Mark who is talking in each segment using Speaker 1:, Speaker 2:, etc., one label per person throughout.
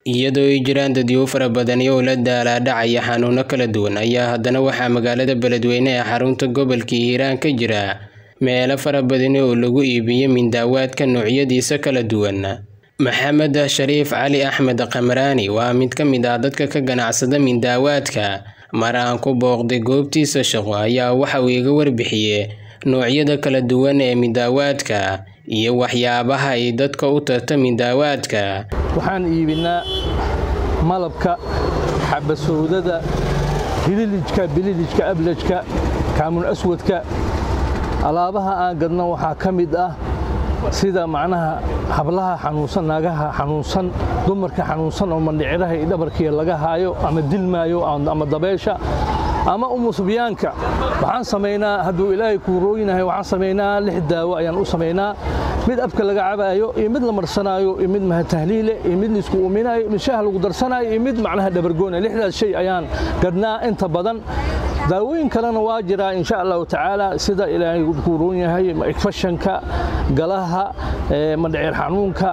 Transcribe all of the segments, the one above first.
Speaker 1: iyadoo ay jiraan dadyo fara badani oo la daalaadhacaya xanuuno kala duwan ayaa haddana waxaa magaalada beledweyne ee xarunta gobolka hiiraan ka jira meelo fara badani oo lagu iibiyo mindaawaadka noocyadiisa kala duwan maxamed shariif cali axmed kamraani waa mid ka mid ah dadka ka ganacsada mindaawaadka mar aan ku booqday goobtiisa shaqo ayaa waxa uu iga warbixiye noocyada kala duwan ee midaawaadka iyo waxyaabaha ay dadka u tarta midaawaadka
Speaker 2: waxaan iibinaa malabka xabasowdada hililijka bililijka ablajka kaamun aswadka alaabaha aan gadno waxaa ka mid ah sida macnaha hablaha xanuunsan naagaha xanuunsan dumarka xanuunsan oo mandhiciraha iyo dhabarkiya laga haayo ama dilmaayo ama dabeesha ama umusubyaanka waxaan samaynaa hadduu ilaahay kuu rooyinahay waxaan samaynaa lix daawo ayaan u samaynaa mid abka laga cabaayo iyo mid la marsanaayo iyo mid mahatahliile iyo mid laisku uminaayo mid shaah lagu darsanaayo iyo mid macnaha dhabargoona lixdaas shay ayaan gadnaa inta badan daawooyin kalena waa jiraa insha allahu tacaala sida ilaahay kuu roon yahay fashanka galaha mandhicir xanuunka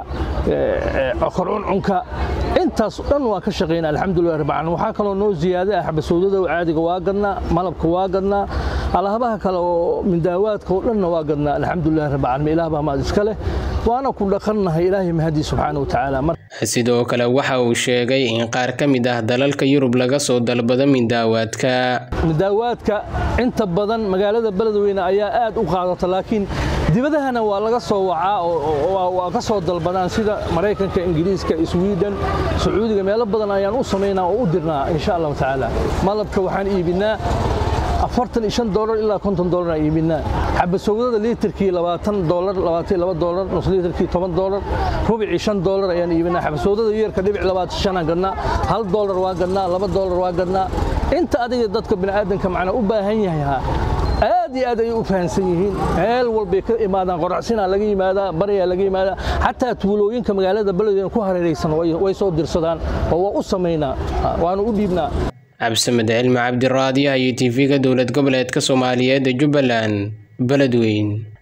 Speaker 2: korcuncunka intaas dhan waa ka shaqaynaa alxamdulilah rabbilcaalamiin waxaa kaloo noo ziyaada ah xabasowdada caadiga waa gadnaa malabka waa gadnaa alaabaha kale oo mindaawaadka oo dhanna waa gadnaa alxamdulilah rabbilcaalamiin ilaah baa maad iska leh waana ku dhaqannahay ilaahay mahadii subxaana wa tacaala
Speaker 1: sidoo kale waxa uu sheegay in qaar ka mid ah dalalka yurub laga soo dalbado mindaawaadka
Speaker 2: midaawaadka inta badan magaalada beledweyne ayaa aad u qaadata laakiin dibadahana waa laga soo wacaa waa ka soo dalbadaan sida maraykanka ingiriiska sweden sacuudiga meelo badan ayaan u samaynaa oo u dirnaa insha allahu tacaala malabka waxaan iibinaa afartan iyo shan doolar ilaa konton doolar aan iibinaa xabasowdada liitarkii labaatan doolar labaatan laba doolar nus liitarkii toban doolar rubicii shan doolar ayaan iibinaa xabasowdada yeerka dhibic labaatan shanaan gadnaa hal doolar waa gadnaa laba doolar waa gadnaa inta adiga dadka bini'aadanka macnaa u baahan yahay aad iyo aad ayay u fahamsan yihiin meel walbay ka imaadaan qoracsinaa laga yimaadaa baryaa laga yimaadaa xataa tuulooyinka magaalada beledweyne ku hareeraysan way soo dirsadaan oo waa u samaynaa waanu u dhiibnaa
Speaker 1: cabdisamed cilmi cabdiraadiyaha iyo tv-ga dowlad goboleedka soomaaliyeed ee jubbaland beledweyn